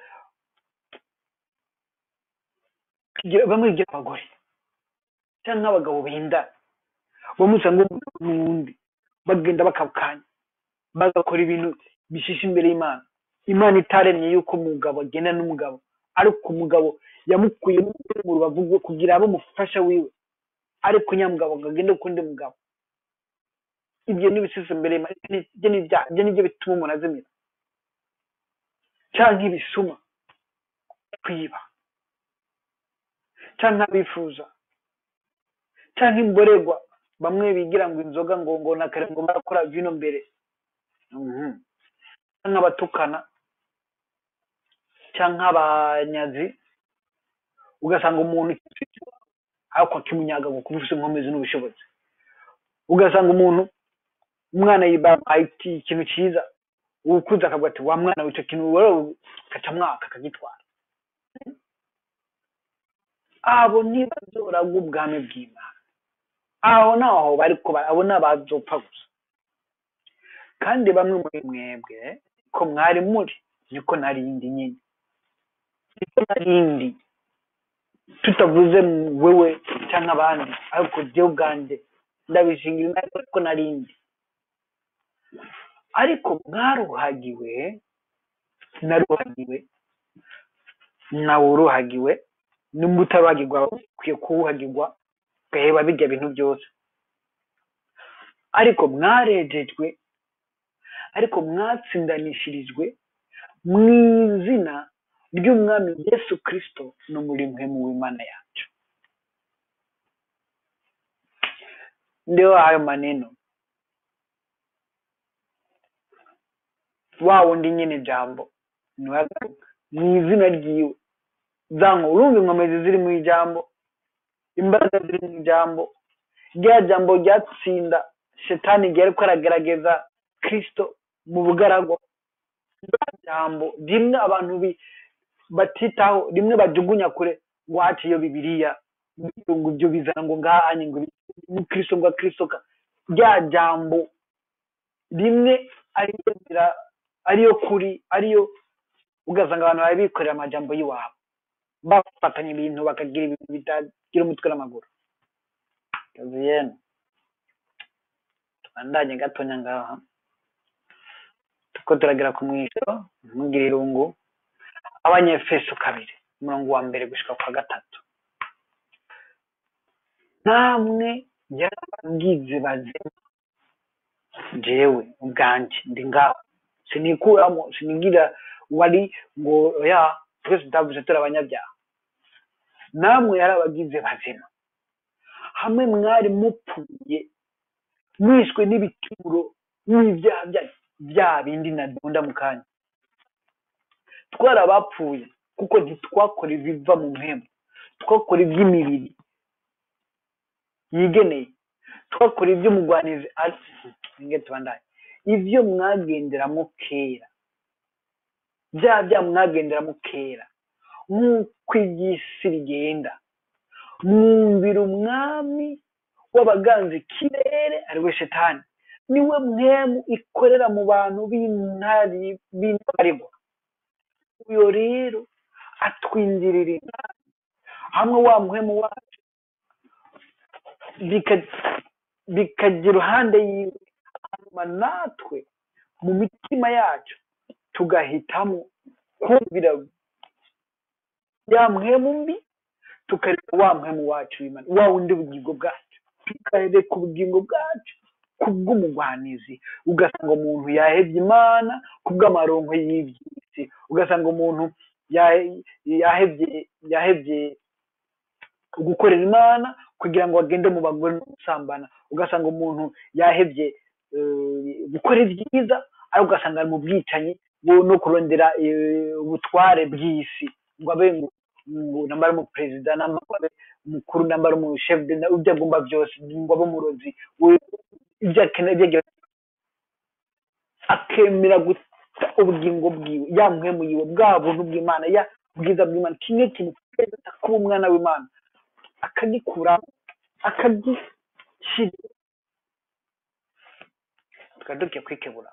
bigira- bamwe bigira abagore cyangwa abagabo bindana bamwe usanga umugabo n'uwundi bagenda bakabukanya bagakora ibintu bishisha imbere y'imana imana itaremye yuko umugabo agenda n'umugabo ariko umugabo yamukuye mu rubavu rwe kugira abe umufasha wiwe ariko nyamugabo ngo agende ukundi mugabo ibyo n'ibisize imbere y'Imana, ibyo ni ibyaha ibyo nibyo bituma umuntu azimira cyangwa ibisuma kwiba cyangwa abifuza cyangwa imborerwa bamwe bigira ngo inzoga ngo ngo na kare ngo barakora vino mbere Mhm. cyangwa abatukana cyangwa abanyazi ugasanga umuntu ariko akimunyaga ngo kuba ufite inkomezi n'ubushobozi ugasanga umuntu umwana yibaye ikintu cyiza ukuze akavuga ati wa mwana w'icyo kintu wowe ugaca mwaka akagitwara abo ntibazoragwa ubwami bw'imana aho naho bari kuba abo ni abazopfa gusa kandi bamwe muri mwebwe ko mwari muri niko narindi nyine niko narindi tutavuze wewe cyangwa abandi ariko jyewe ubwanjye ndabishingira imana ko narindi ariko mwaruhagiwe naruhagiwe nawe uruhagiwe nimba utaruhagirwa ukwiye kuwuhagirwa ugaheba bijya bintu byose ariko mwarejejwe ariko mwatsindanishirijwe mu izina ry'umwami yesu kirisito no muri mwe mu w'imana yacu ndio hayo maneno wa wundi nyine jambo niwe agaruka mu izina ryiwe zango urumva inkomezi ziri mu ijambo imbaraga ziri mu ijambo rya jambo ryatsinda shetani ryari ko aragerageza kirisito mu bugaragwa rya jambo rimwe abantu bi- batitaho rimwe bajugunya kure ngo haci iyo bibiriya ngo ibyo bizana ngo ngahanye ngo ni kirisito ngo kirisito ka rya jambo rimwe ariyo nzira ariyo kuri ariyo ugasanga abantu bari bikorera amajambo y'iwabo bafatanya ibintu bakagira ibintu bitagira umutwe n'amaguru kaziyene tubandanye gatonya ngaha tuko turagera ku mwisho ntugire irungu abanyefeso kabiri umurongo wa mbere gushika kwa gatatu namwe yarabagize bazima jewe ubwanjye ndi ngaho sinikuramo sinigira wari ngo ya twese tutavuze turi abanyabyaha namwe yarabagize bazima hamwe mwari mupfuye mwishwe n'ibituro n'ibyaha bya- bya bindi nadunda mu kanya twarabapfuye kuko ntitwakora ibiva mu mpemu twakora iby'imibiri yigeneye twakora iby'umugwanizi ari nge tubandanye ibyo mwagenderamo kera bya bya mwagenderamo kera nk'uko iby'isi rigenda mwumvira umwami w'abaganza ikirere ari we shetani niwe mwemu ikorera mu bantu b'intari b'intabarirwa uyo rero atwinjirira inama hamwe wa muhemu wacu bika- bikajya iruhande yiwe hanyuma natwe mu mitima yacu tugahitamo kumvira ya muhemu mbi tukareka wa muhemu wacu w'Imana wa wundi ubugingo bwacu tukareka ubugingo bwacu kubw'umugwanizi ugasanga umuntu yahebye imana kubw'amaronko y'iby'isi ugasanga umuntu yahe- yahebye yahebye gukorera imana kugira ngo agende mu bagore no gusambana ugasanga umuntu yahebye eh, gukora ibyiza ariko ugasanga ari mu bwicanyi bu- no kurondera eh, ubutware bw'isi ngo abe ngo ngo nambara mu perezida nambara abe umukuru nambara mu chef de ibyo agomba byose ngo abe umurozi we- ibyo akeneye ibyo agira akemera guta ubugingo bwiwe yamuhemu yiwe bwa buntu bw'imana ya bwiza bw'imana kimwe kimufeza kuba umwana w'imana akagikura akagishyira tukaba dukwiye kwikebura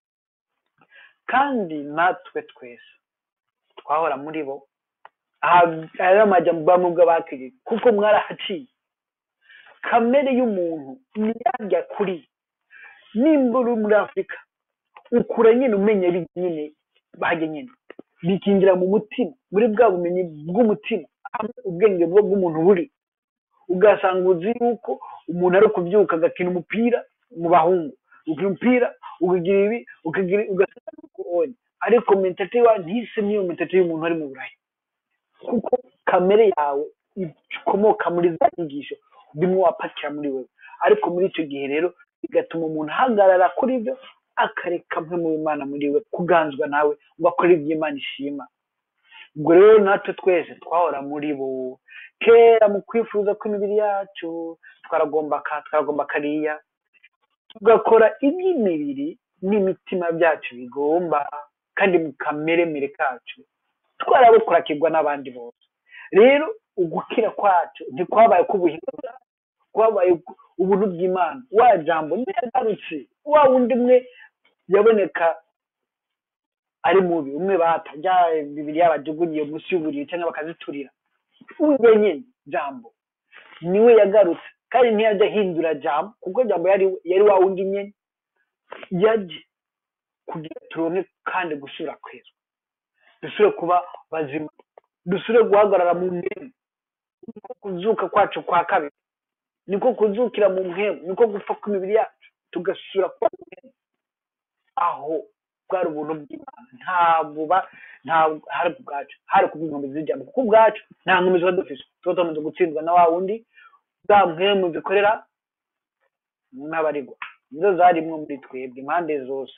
kandi natwe twese twahora muri bo aha ari amajyambere bw'abakiriye kuko mwarahaciye kamere y'umuntu ntiyajya kuri nimba uri muri afurika ukura nyine umenya ari nyine bajya nyine bikinjira mu mutima muri bwa bumenyi bw'umutima aho ubwenge buba bw'umuntu buri ugasanga uzi yuko umuntu ari kubyuka agakina umupira mu bahungu ukagira umupira ukagira ibi ukagira ugasanga nuko onye ariko mentalite yawe ntise n'iyo mentalite y'umuntu ari mu burayi kuko kamere yawe ikomoka muri za nyigisho bimwe wapakira muri wewe ariko muri icyo gihe rero bigatuma umuntu ahagarara kuri byo akareka mwe mu Imana muri we kuganzwa nawe ngo akore ibyo Imana ishima ubwo rero natwe twese twahora muri bo kera mu kwifuza kw'imibiri yacu twaragomba ka twaragomba kariya tugakora iby'imibiri n'imitima byacu bigomba kandi mu kameremere kacu twarabukurakirwa n'abandi bose rero ugukira kwacu ntikwabaye k'ubuhinga bwacu kwabaye ubuntu bw'imana wa jambo ntiyagarutse wa wundi umwe yaboneka ari mubi umwe bata bya bibiri yabajugunyiye munsi y'uburiri cyangwa bakaziturira uwe nyine jambo niwe yagarutse kandi ntiyajya ahindura jambo kuko jambo yari yari wa wundi nyine yaje kugira turonke kandi gusubira kwezwa dusubire kuba bazima dusubire guhagarara mu mpemu niko kuzuka kwacu kwa kabiri niko kuzukira mu mpemu niko gupfa kw'imibiri yacu tugasubira kuba mu mpemu aho bwari ubuntu bw'imana ntabwo ba ntabwo hari ku bwacu hari ku bw'inkombe z'ijambo kuko ubwacu nta nkombe tuba dufite tuba tumaze gutsindwa na wa wundi za mpemu zikorera n'abarigwa nizo zarimwo muri twebwe impande zose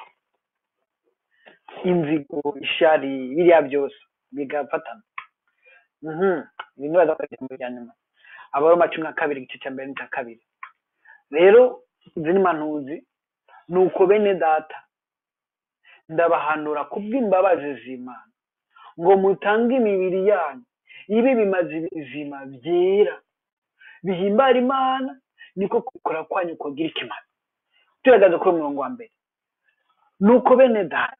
inzigo ishari biriya byose bigafatana ibintu baza ku ijambo rya nyuma abaroma cumi na kabiri igice cya mbere n'icya kabiri rero izi ni manuzi ni uko bene data ndabahanura kubw'imbabazi z'imana ngo mutange imibiri yanyu ibe bimaze ibizima byera bihimbara imana niko kubikora kwanyu kugira ikimaro tugaragaza kuri umurongo wa mbere ni uko bene data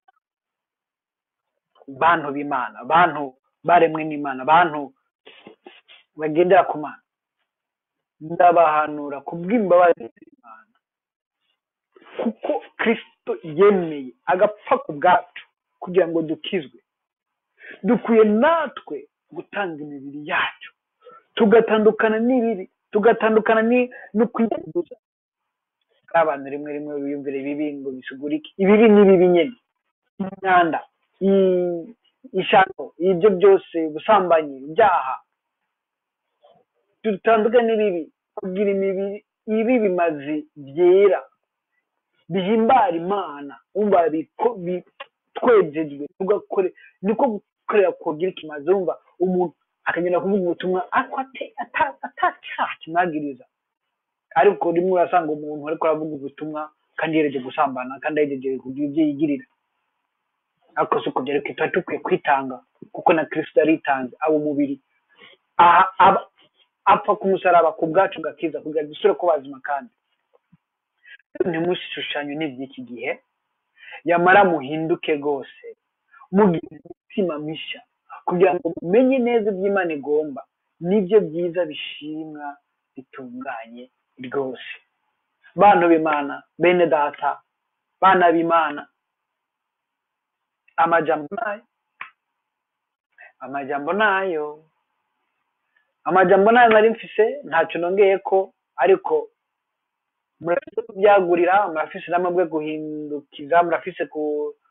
bantu b'imana bantu baremwe n'imana bantu bagendera ku mana ndabahanura kubw'imbabazi z'imana kuko kirisito yemeye agapfa ku bwacu kugira ngo dukizwe dukwiye natwe gutanga imibiri yacu tugatandukana n'ibibi tugatandukana no kwiyanduza hari abantu rimwe rimwe biyumvira ibibi ngo bisigure iki ibibi ni bibi nyine imyanda ishano ibyo byose ubusambanyi ibyaha dutandukane n'ibibi kugira imibiri ibi bimazi byera bihimbara imana wumva twejejwe tugakore niko gukorera kugira ikimaze wumva umuntu akagenda kuvuga ubutumwa ariko atacyaha kimwagiriza ariko rimwe urasanga umuntu ariko aravuga ubutumwa kandi yereje gusambana kandi yereje kugira ibyo yigirira ariko si uko byari tuba dukwiye kwitanga kuko na kirisito yaritanze aba umubiri apfa ku musaraba ku bwacu gakiza kugira ngo dusure ko bazima kandi ntimushushanye n'iby'iki gihe yamara muhinduke rwose mugira imitima mishya kugira ngo mumenye neza ibyo Imana igomba nibyo byiza bishimwa bitunganye rwose bantu b'imana bene data bana b'imana amajambo nayo amajambo nayo amajambo nayo nari mfise ntacyo nongeye ko ariko murafise kubyagurira murafise n'amabwe guhindukiza murafise ku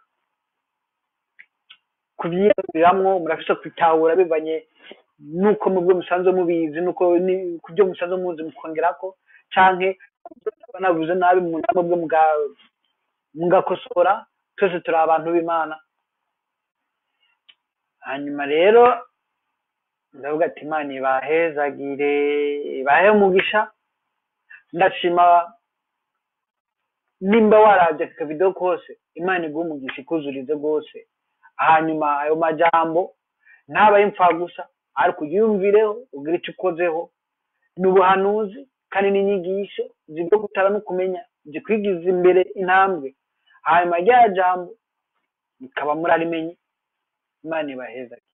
kubyiyaguriramwo murafise kwitahura bivanye nuko mubwo musanzwe mubizi nuko ku byo musanzwe muzi mukongerako canke banavuze nabi mu namwe mugakosora twese turi abantu b'imana hanyuma rero ndavuga ati imana ibahezagire ibahe umugisha ndashima nimba warabye aka kavido kose imana iguha umugisha ikuzurize rwose hanyuma ayo majambo ntabaye imfagusa ariko uyumvireho ugire icyo ukozeho ni ubuhanuzi kandi n'inyigisho zibyo gutara no kumenya zikwigiza imbere intambwe hanyuma rya jambo mukaba murarimenye imana ibahezagire